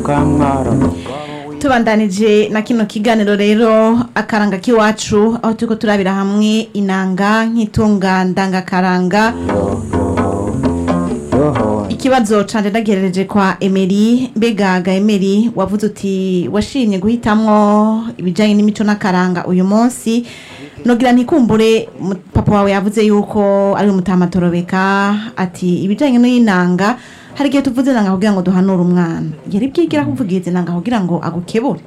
kamara tubandanije na kino kiganiro rero akaranga k'iwacu aho turiko turabira hamwe inanga nk'itunga ndangakaranga yoho ikibazo canje ndagerereje kwa emeri mbega ga emeri wavuze uti washimye guhitamwo ibijanye n'imico n'akaranga uyu munsi nogira ntikumbure mu- papa wawe yavuze yuko ari umutamatorobeka ati ibijanye n'inanga hari igihe tuvuze nanga kugira ngo duhanure umwana yari bwigira kuvugiza inanga kugira ngo agukebure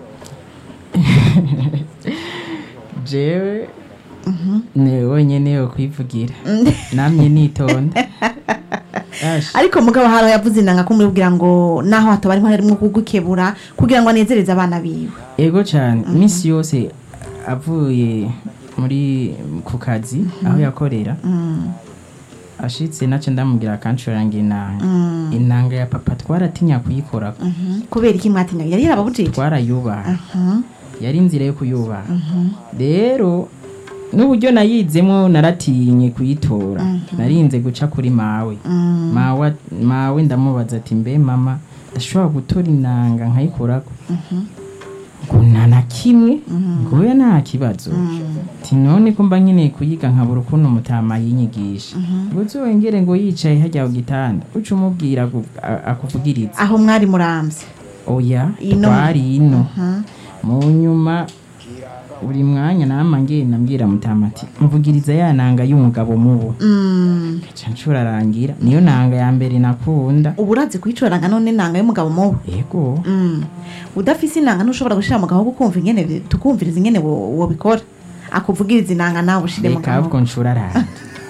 jewe ni wenyine yo kwivugira namye nitonda Ash, ariko mugabo haro yavuze inanga kumubwira ngo naho hataba arimo harimo kugukebura kugira ngo anezereze abana biwe ego cyane iminsi yose avuye muri ku kazi aho yakorera ashitse nace ndamubwira akancuranga inanga inanga ya papa twaratinya kuyikora kubera iki mwatinya yari yarababujije twarayubaha yari inzira yo kuyubaha rero n'uburyo nayizemo naratinye kuyitora narinze guca kuri mawe mawe mawe ndamubaza ati mbe mama ndashobora gutora inanga nkayikorako ngo nta na kimwe ngo we nta kibazo ati none ko mba nkeneye kuyiga nkabura ukuntu umutama yinyigisha ngo uzongere ngo yicaye hajya ku gitanda uca umubwira agu- a- akuvugiriza aho mwari murambye oya Ino. twari ino mu nyuma buri mwanya nama ngenda mbwira mutama ati mvugiriza ya nanga y'umugabo mubo Mm, ca ncurarangira niyo nanga ya mbere nakunda ubu urazi kuyicuranga none inanga y'umugabo mubi ego Mm, udafise inanga ntushobora gushira mu gahogo kumva ingene bi- tukumviriza ingene wo- wobikora akuvugiriza inanga nawe ushire mu reka gahogo ahubwo ncurarange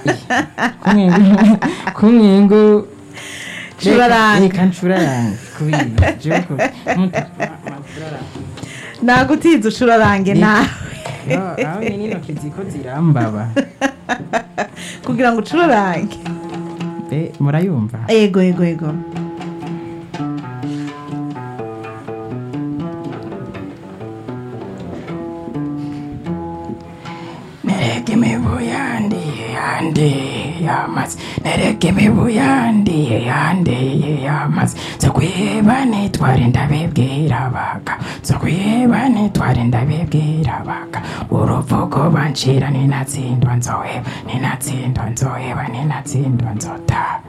kumwengo Curarange. reka ncurarange kubira jewe ko mutu- nagutiza ucurarange Ni- nawe Yo, aho nyine intoki ziko zirambaba kugira ngo ucurarange Be, murayumva ego ego ego nereke imibu yandiye yandiye yamaze nereke imibu yandiye yandiye yamaze zo kwiheba nitware ndabibwira baga zo kwiheba nitware ndabibwira baga uruvugo bancira ninatsindwa nzoheba ninatsindwa nzoheba ninatsindwa nzota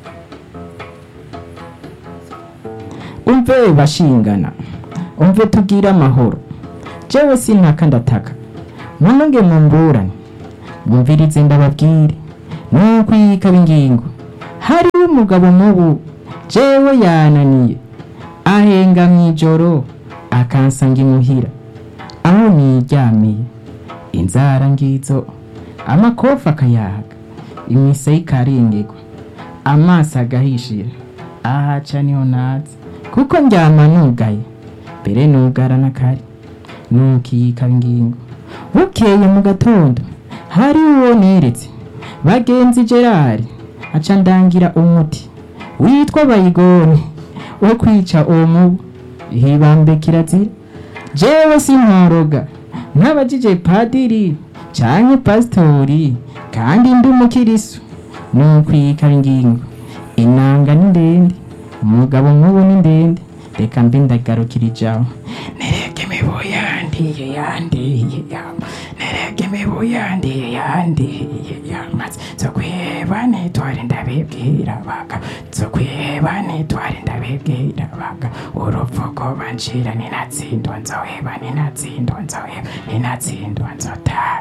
umve bashingana umve tubwire amahoro jewe sintaka ndataka munonge mumburane mwumvirize ndababwire nuko yikaba ingingo hariho umugabo mubu jewe yananiye ahenga mw'ijoro akansanga imuhira aho niryamiye inzara ngizo amakofa akayaga imise ikarengerwa amaso agahishira ahaca niho nazi kuko ndyama nugaye mbere nugara n'akari nukiyikaba ingingo bukeye mu gatondo hari uwo neretse bagenzi gerard aca ndangira umuti witwa bayigone wo kwica uwo mubu hibambe kirazira jewe sinkoroga nk'abajije padiri canke pasitori kandi ndi umukirisu nukwikaba ingingo inanga ni ndende umugabo nk'ubu ni ndende reka mbe ndagarukira ijaho nereke imibu yandiye yandiye yama nereke imibu yandiye yandiye yamaze zo kwiheba nitware ndabibwira baga zo kwiheba nitware ndabibwira baga uruvugo bancira ninatsindwa nzoheba ninatsindwa nzoheba ninatsindwa nzotara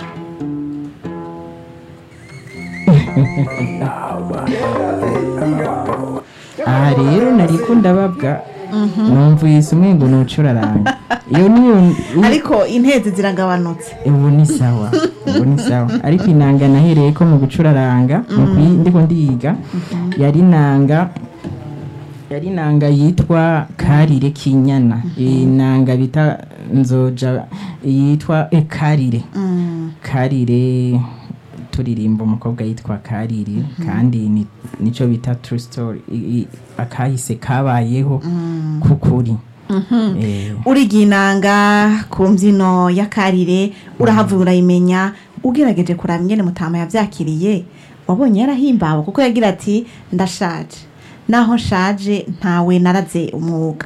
aha rero nariko ndababwa numvise umwe ngo nucuraranga iyo niyo ariko intezi ziragabanutse ubu ni sawa ubu ni sawa ariko inanga nahereye ko mu gucuraranga mu kuyi- ndiko ndiga yari inanga yari inanga yitwa karire kinyana inanga bita nzoja yitwa eh, karire Mm, karire turirimba umukobwa yitwa karire kandi ni- nico bita true story I- i- akahise kabayeho kukuri Eh, uriga inanga ku mbyino ya karire urahavuye urayimenya ugerageje kuraba ingene mutama yavyakiriye wabonye yarahimbawe kuko yagira ati ndashaje naho nshaje ntawe naraze umwuga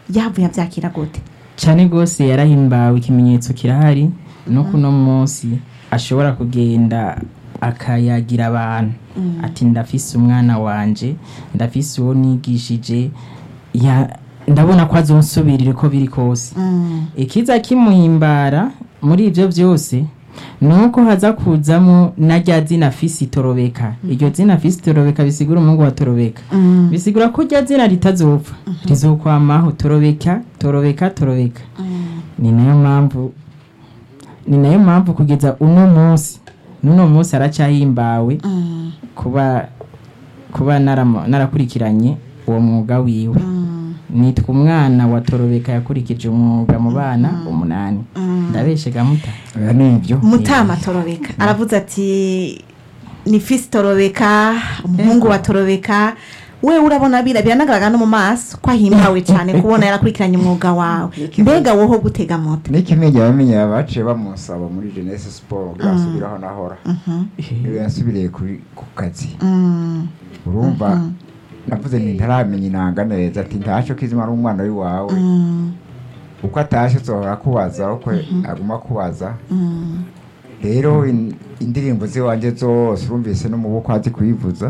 yavuye abyakira gute cyane rwose yarahimbawe ikimenyetso kirahari no kuno munsi ashobora kugenda akayagira abantu ati ndafise umwana wanje ndafise uwo nigishije ya- ndabona ko azonsubirira uko biri kose ikiza kimuhimbara muri ibyo byose ni uko haza kuzamo na rya zina fisi torobeka iryo zina fisi torobeka bisigura umuhungu wa torobeka bisigura ko rya zina ritazopfa rizokwamaho torobeka torobeka torobeka ni nayo mpamvu ni nayo mpamvu kugeza uno munsi n'uno munsi aracyahimbawe kuba kuba naramo- narakurikiranye uwo mwuga wiwe nitwa umwana wa torobeka yakurikije umwuga mu bana umunani ndabeshe gamuta oya nibyo mutama torobeka aravuze ati ni fisi torobeka umuhungu wa torobeka we urabona bira biranagaragara no mu maso ko ahimbawe cyane kubona yarakurikiranye umwuga wawe mbega woho gutega moto n'ikimenya bamenya baciye bamusaba muri jeunesse sport kugira asubire aho nahora iyo yasubiriye kuri- ku kazi urumva navuze nti ntaramenya inanga neza ati ntacyo kizima ari umwana w'iwawe uko atashye uzohora akubaza uko aguma akubaza rero in- indirimbo z'iwanjye zose urumvise no mu bukwe azi kuyivuza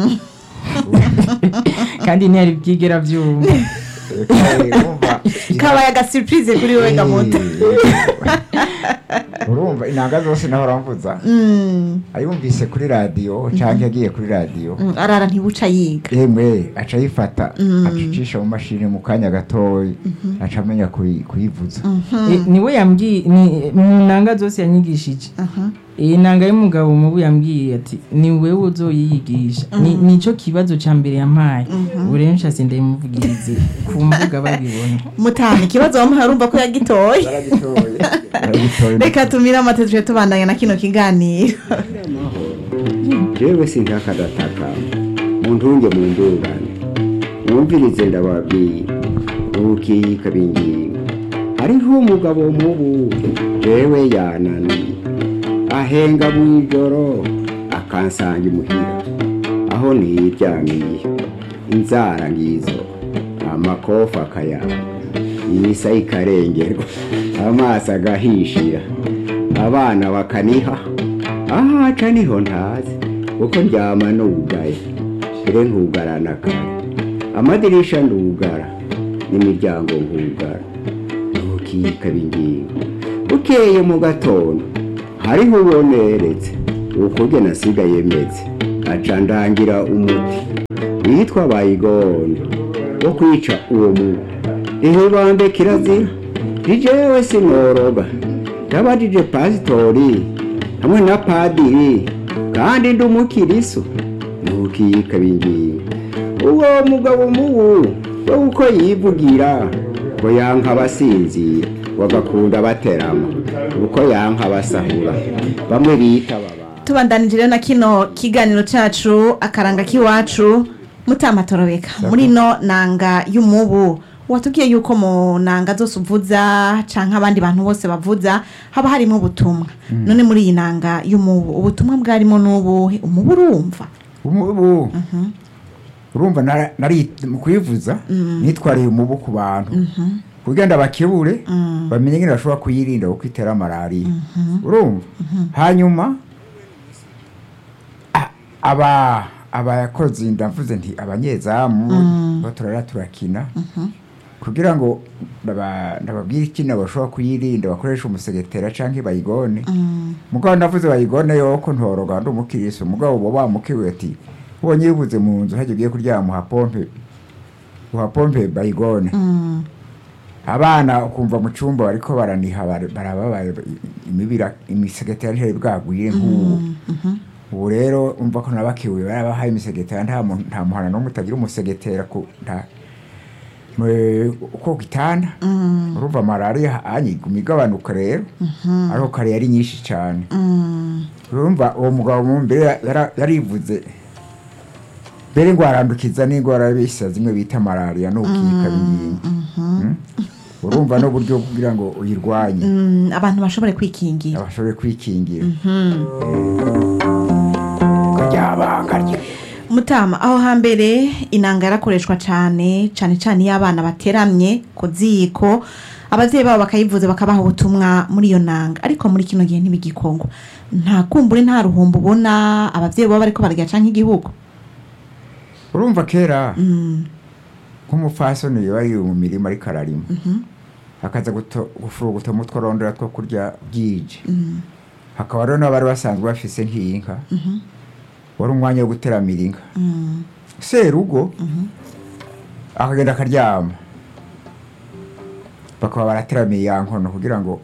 kandi ntiyari byigera byumva Eh, urumva kabaye agasipurize kuri wowe gamoto Eh, urumva inanga zose nahora mvuza ayumvise kuri radiyo cyangwa yagiye kuri radiyo Mm, arara ntibuca yiga yemwe aca ayifata acicisha mu mashini mu kanya gatoya aca amenya kuyi- kuyivuza Eh, niwe yambwiye ni mu nanga zose yanyigishije iyi nanga y'umugabo mubu yambwiye ati ni wewe uzoyiyigisha Ni- nico kibazo ca mbere yampaye ubu rero nshase ndayimuvugirize ku mbuga babibona mutama ikibazo wamuhaye urumva ko yagitoye baragitoye baragitoye reka tumire amata tuje tubandanya na kino kiganiro jewe sinkakadataka muntunge mu ndungane mwumvirize ndababwiye ukiyika bingingo hariho umugabo mubu jewe yananiye ahenga mw'ijoro akansanga imuhira aho niryamiye inzara ngizo amakofa akayanga imisa ikarengerwa amaso agahishira abana bakaniha ahaca niho ntazi kuko ndyama nugaye ire nkugarana kare amadirisha ndugara n'imiryango nkugara ntukikaba ingingo bukeye mu gatondo hariho uboneretse ukurya nasigaye meze aca ndangira umuti witwa bayigondo wo kwica uwo mubu ihibambe kirazira rijewe sinoroga ndabajije pasitori hamwe na padiri kandi ndi umukiriso ntukikaba ingingo uwo mugabo mubu we uko yivugira ngo yanka abasinzira bagakunda baterama uko yanka abasahura bamwe bita baba tubandanije rero na kino kiganiro cacu akaranga k'iwacu mutama torobeka muri no nanga y'umubu watubwiye yuko mu nanga zose uvuza canke abandi bantu bose bavuza haba harimo ubutumwa none muri iyi nanga y'umubu ubutumwa bwarimo n'ubuhe umubu urumva umubu urumva nara- nari mu kuyivuza nitwariye umubu ku bantu kugira ngo abakebure bamenye nyine bashobora kuyirinda kuko itera malariya urumva hanyuma a- aba abakozi ndavuze nti abanyezamu bo turara turakina kugira ngo ndaba- ndababwire ikintu bashobora kuyirinda bakoresha umusegetera cyangwa bayigone mugabo ndavuze bayigone yoko ntoroga ndi umukirisi umugabo uba wamukiwe ati ubonye yibuze mu nzu hajya ugiye kuryama uha pompe uha pompe bayigone abana ukumva mu cyumba bariko baraniha bar- barababaye imibira imisegetera ntiyari bwagwire nk'ubu ubu rero umva ko nabakiwe barabahaye imisegetera nta muntu- nta muhana n'umwe utagira umusegetera ku nta mu- uko gitanda urumva malariya anyiguma igabanuka rero ariko kare yari nyinshi cyane urumva uwo mugabo mu mbere yara- yarivuze mbere ngo arandukiza n'indwara bisa zimwe bita malariya n'ubukika b'ingingo Mm? urumva n'uburyo kugira ngo uyirwanye Mm, abantu bashobore kwikingira abashobore kwikingira kuryabanga rye mutama aho hambere inanga yarakoreshwa cyane cyane cyane iyo abana bateramye ku ziko ababyeyi babo bakayivuza bakabaha ubutumwa muri iyo nanga ariko muri kino gihe ntibigikongwa nta kumbure nta ruhumbu ubona ababyeyi baba bariko bararya canke igihugu urumva kera nk'umupfasoni iyo ari mu mirima ariko ararima akaza guto- gufuruguta umutwe arondera two kurya bwije hakaba rero n'abari basanzwe bafise nk'inka wari umwanya wo guteramira inka serugo akagenda akaryama bakaba barateramiye ya nkono kugira ngo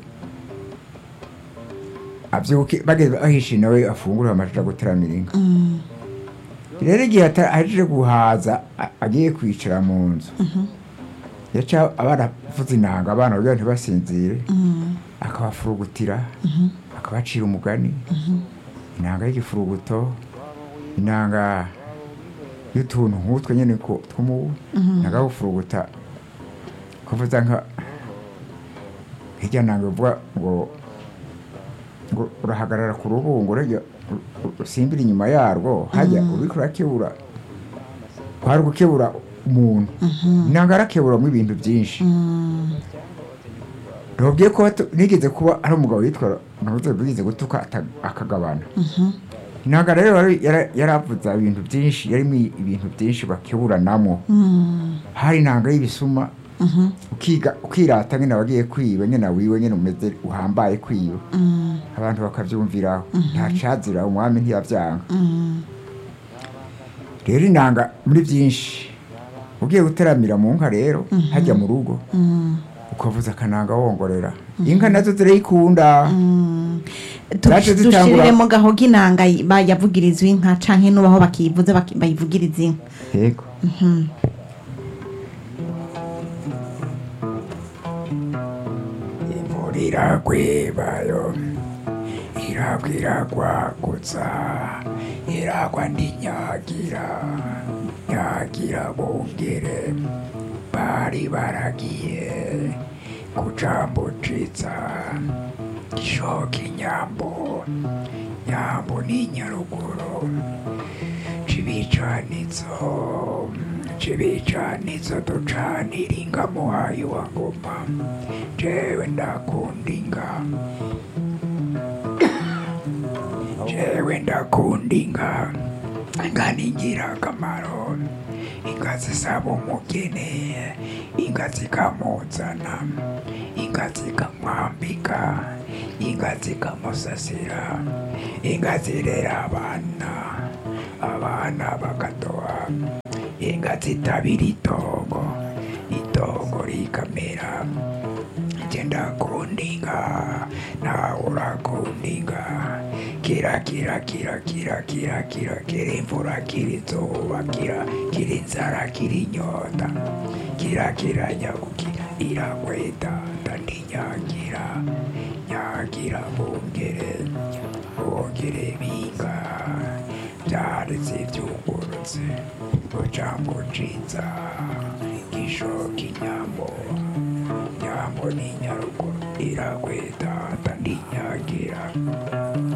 abyuke bageze ahishe nawe afungure amaja guteramira inka rero igihe ata- ahejeje guhaza a- agiye kwicara mu nzu yaca abana avuza inanga abana kugira ngo ntibasinzire akabafurugutira akabacira umugani inanga y'igifuruguto inanga y'utuntu nk'utwo nyine ko tw'umubu inanga y'ufuruguta kuvuza nka hirya nanga uvuga ngo ngo urahagarara ku rubungo urajya u- u- usimbira inyuma yarwo hajya uriko urakebura kwari gukebura umuntu inanga arakeburamo ibintu byinshi ntubwiye ko batu- nigeze kuba ari umugabo witwa ntuze bigize gutuka ata- akagabana inanga rero yari- yara- yaravuza ibintu byinshi yarimo ibintu byinshi bakeburanamo hari inanga y'ibisuma ukiga ukirata nyine wagiye kwiba nyine wiwe nyine umeze uhambaye kwiba abantu bakabyumviraho ntacazira umwami ntiyabyanga rero inanga muri byinshi ugiye guteramira mu nka rero hajya mu rugo ukavuza akananga wongorera inka nazo zirayikunda Zaje zitangura- dushiriremo gahoga inanga y- ba- yavugirizwa inka canke nubaho bakiyivuza baki- bayivugiriza inka yego imvura iragwebayo iragwa iragwagutsa iragwa ndinyagira nyagira bongere bari baragiye kucambucitsa gishoka inyambo nyambo ni nyaruguru cibicanizo cibicanizo ducanira inga muhayi wa ngoma jewe ndakunda inga jewe ndakunda inga inga ni ingirakamaro inga zisaba umugeni inga zikamuzana inga zikamwambika inga zikamusasira inga zirera abana abana bakadoha inga zitabira itongo itongo rikamera nje ndakunda inga nawe urakunda inga kira kira kira kira kira kira kira imvura kira izuba kira kira inzara kira inyota kira kira nyabukira irakweta ndandinyagira nyagira bongere bongere binga byaretse byungurutse bucambo ciza gishoka inyambo nyambo ni nyaruguru irakweta ndandinyagira